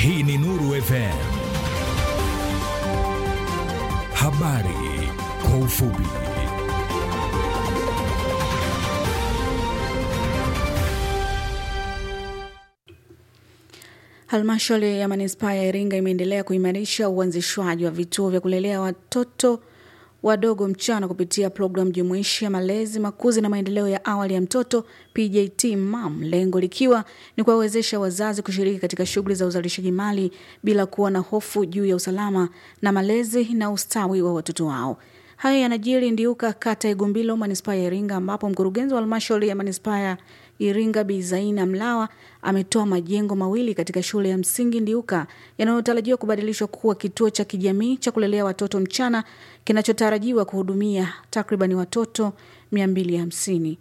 Hii ni Nuru FM. Habari kwa ufupi. Halmashauri ya manispaa ya Iringa imeendelea kuimarisha uanzishwaji wa vituo vya kulelea watoto wadogo mchana kupitia programu jumuishi ya malezi, makuzi na maendeleo ya awali ya mtoto PJT MAM, lengo likiwa ni kuwawezesha wazazi kushiriki katika shughuli za uzalishaji mali bila kuwa na hofu juu ya usalama na malezi na ustawi wa watoto wao. Hayo yanajiri Ndiuka, kata ya Igumbilo, manispaa ya Iringa, ambapo mkurugenzi wa halmashauri ya manispaa ya Iringa Bi Zaina Mlawa ametoa majengo mawili katika shule ya msingi Ndiuka yanayotarajiwa kubadilishwa kuwa kituo cha kijamii cha kulelea watoto mchana kinachotarajiwa kuhudumia takribani watoto 250.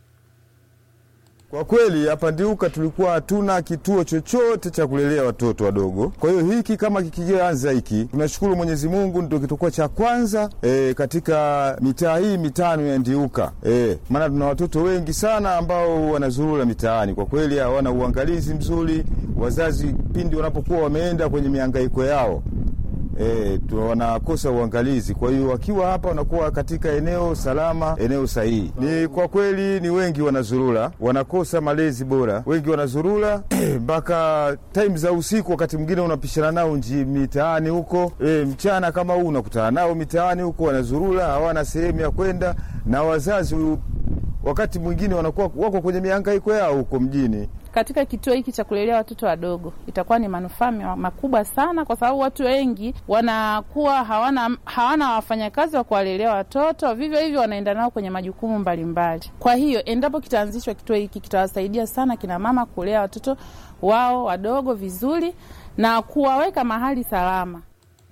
Kwa kweli hapa Ndiuka tulikuwa hatuna kituo chochote cha kulelea watoto wadogo. Kwa hiyo hiki kama kikianza hiki, tunashukuru Mwenyezi Mungu, ndio kitakuwa cha kwanza e, katika mitaa hii mitano ya Ndiuka e, maana tuna watoto wengi sana ambao wanazurura mitaani. Kwa kweli hawana uangalizi mzuri, wazazi pindi wanapokuwa wameenda kwenye mihangaiko yao E, wanakosa uangalizi. Kwa hiyo wakiwa hapa wanakuwa katika eneo salama, eneo sahihi. Ni kwa kweli ni wengi wanazurura, wanakosa malezi bora, wengi wanazurura mpaka time za usiku, wakati mwingine unapishana nao nji mitaani huko. E, mchana kama huu unakutana nao mitaani huko, wanazurura, hawana sehemu ya kwenda, na wazazi wakati mwingine wanakuwa wako kwenye mihangaiko yao huko mjini. Katika kituo hiki cha kulelea watoto wadogo itakuwa ni manufaa makubwa sana, kwa sababu watu wengi wanakuwa hawana hawana wafanyakazi wa kuwalelea watoto, vivyo hivyo wanaenda nao kwenye majukumu mbalimbali. Kwa hiyo endapo kitaanzishwa kituo hiki kitawasaidia sana kina mama kulea watoto wao wadogo vizuri na kuwaweka mahali salama.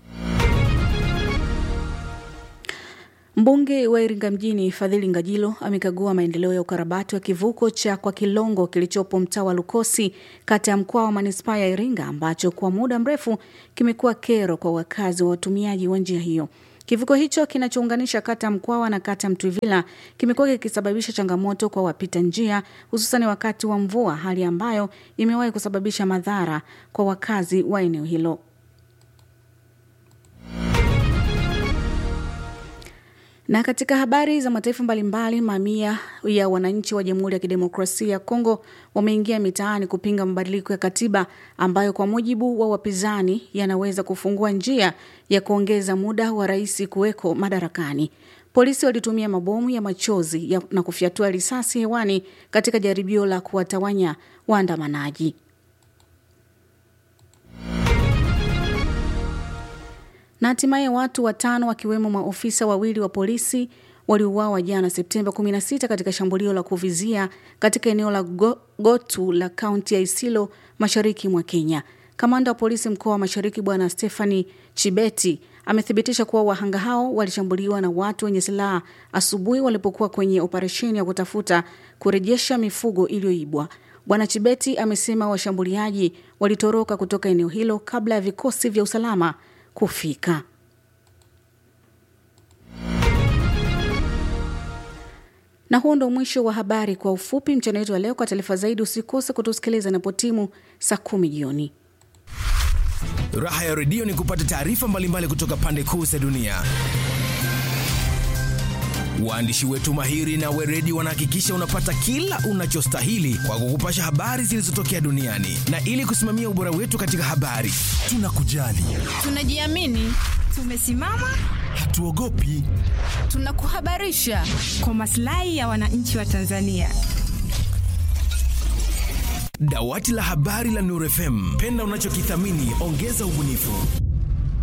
Mbunge wa Iringa mjini Fadhili Ngajilo amekagua maendeleo ya ukarabati wa kivuko cha kwa Kilongo kilichopo mtaa wa Lukosi, kata ya Mkwawa wa manispaa ya Iringa, ambacho kwa muda mrefu kimekuwa kero kwa wakazi wa watumiaji wa njia hiyo. Kivuko hicho kinachounganisha kata ya Mkwawa na kata ya Mtwivila kimekuwa kikisababisha changamoto kwa wapita njia, hususani wakati wa mvua, hali ambayo imewahi kusababisha madhara kwa wakazi wa eneo hilo. Na katika habari za mataifa mbalimbali, mamia ya wananchi wa Jamhuri ya Kidemokrasia ya Kongo wameingia mitaani kupinga mabadiliko ya katiba ambayo kwa mujibu wa wapinzani yanaweza kufungua njia ya kuongeza muda wa rais kuweko madarakani. Polisi walitumia mabomu ya machozi ya na kufyatua risasi hewani katika jaribio la kuwatawanya waandamanaji. na hatimaye watu watano wakiwemo maofisa wawili wa polisi waliuawa jana Septemba 16 katika shambulio la kuvizia katika eneo la Go Gotu la kaunti ya Isilo mashariki mwa Kenya. Kamanda wa polisi mkoa wa Mashariki Bwana Stephanie Chibeti amethibitisha kuwa wahanga hao walishambuliwa na watu wenye silaha asubuhi walipokuwa kwenye operesheni ya kutafuta kurejesha mifugo iliyoibwa. Bwana Chibeti amesema washambuliaji walitoroka kutoka eneo hilo kabla ya vikosi vya usalama kufika. Na huo ndo mwisho wa habari kwa ufupi mchana wetu wa leo. Kwa taarifa zaidi, usikose kutusikiliza inapotimu saa kumi jioni. Raha ya redio ni kupata taarifa mbalimbali kutoka pande kuu za dunia. Waandishi wetu mahiri na weredi wanahakikisha unapata kila unachostahili kwa kukupasha habari zilizotokea duniani, na ili kusimamia ubora wetu katika habari, tunakujali, tunajiamini, tumesimama, hatuogopi, tunakuhabarisha kwa maslahi ya wananchi wa Tanzania. Dawati la habari la Nuru FM, penda unachokithamini, ongeza ubunifu.